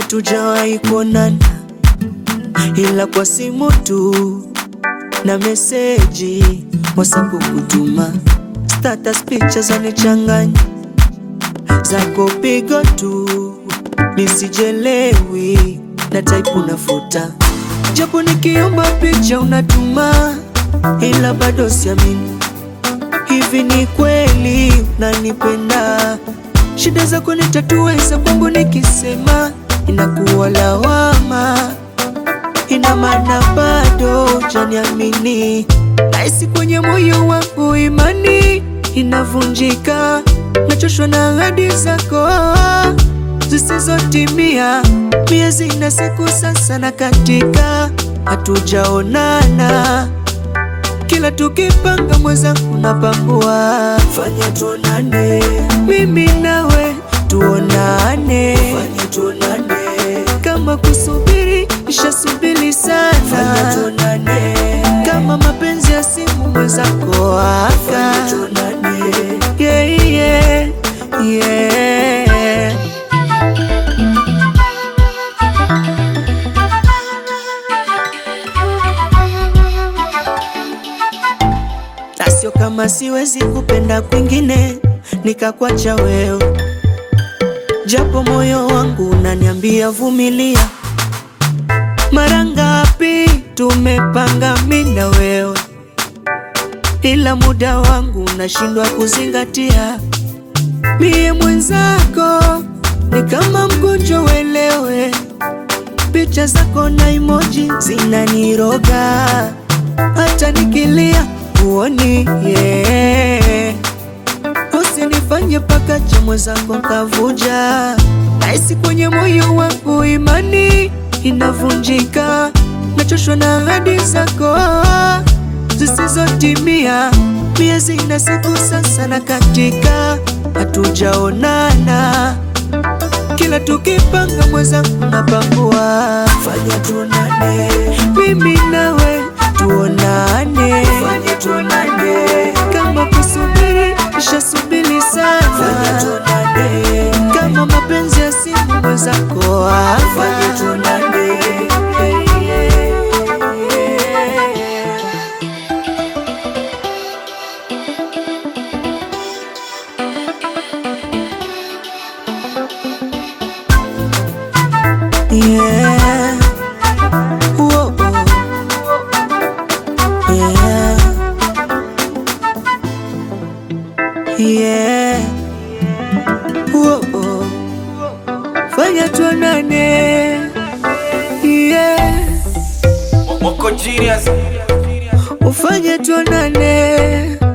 hatujawahi kuonana, ila kwa simu tu na meseji WhatsApp kutuma, status picha zanichanganya, zako pigo tu nisijelewi, na type unafuta, japo nikiomba picha unatuma, ila bado siamini Hivi ni kweli unanipenda? Shida zako nitatue, za kwangu nikisema inakuwa lawama. Ina maana bado hujaniamini, nahisi kwenye moyo wangu imani inavunjika, nachoshwa na ahadi zako zisizotimia. Miezi na siku sasa na katika, hatujaonana kila tukipanga mwenzangu napangua, fanya tuonane, mimi nawe tuonane, fanya tuonane, kama kusubiri ishasubiri sana, fanya tuonane, kama mapenzi ya simu mwenzako aka, fanya tuonane, yeah, yeah, yeah. na sio kama siwezi kupenda kwingine nikakwacha wewe, japo moyo wangu unaniambia vumilia. Mara ngapi tumepanga mimi na wewe, ila muda wangu unashindwa kuzingatia. Mie mwenzako ni kama mgonjwa, uelewe. Picha zako na emoji zinaniroga, hata nikilia uoni yeah. Usinifanye paka cha mwenzako kavuja, nahisi kwenye moyo wangu imani inavunjika, nachoshwa na ahadi zako zisizotimia. Miezi na siku sasa na katika, hatujaonana kila tukipanga mwenzangu napangua, fanya tuonane, mimi nawe tuonane, fanya tuonane, kama kusubiri ishasubiri sana, fanya tuonane, kama mapenzi ya simu mwenzako aka, fanya tuonane Yeah. Whoa. Yeah. Yeah. Whoa. Fanya tuonane. Yeah. Moko genius Ufanye tuonane.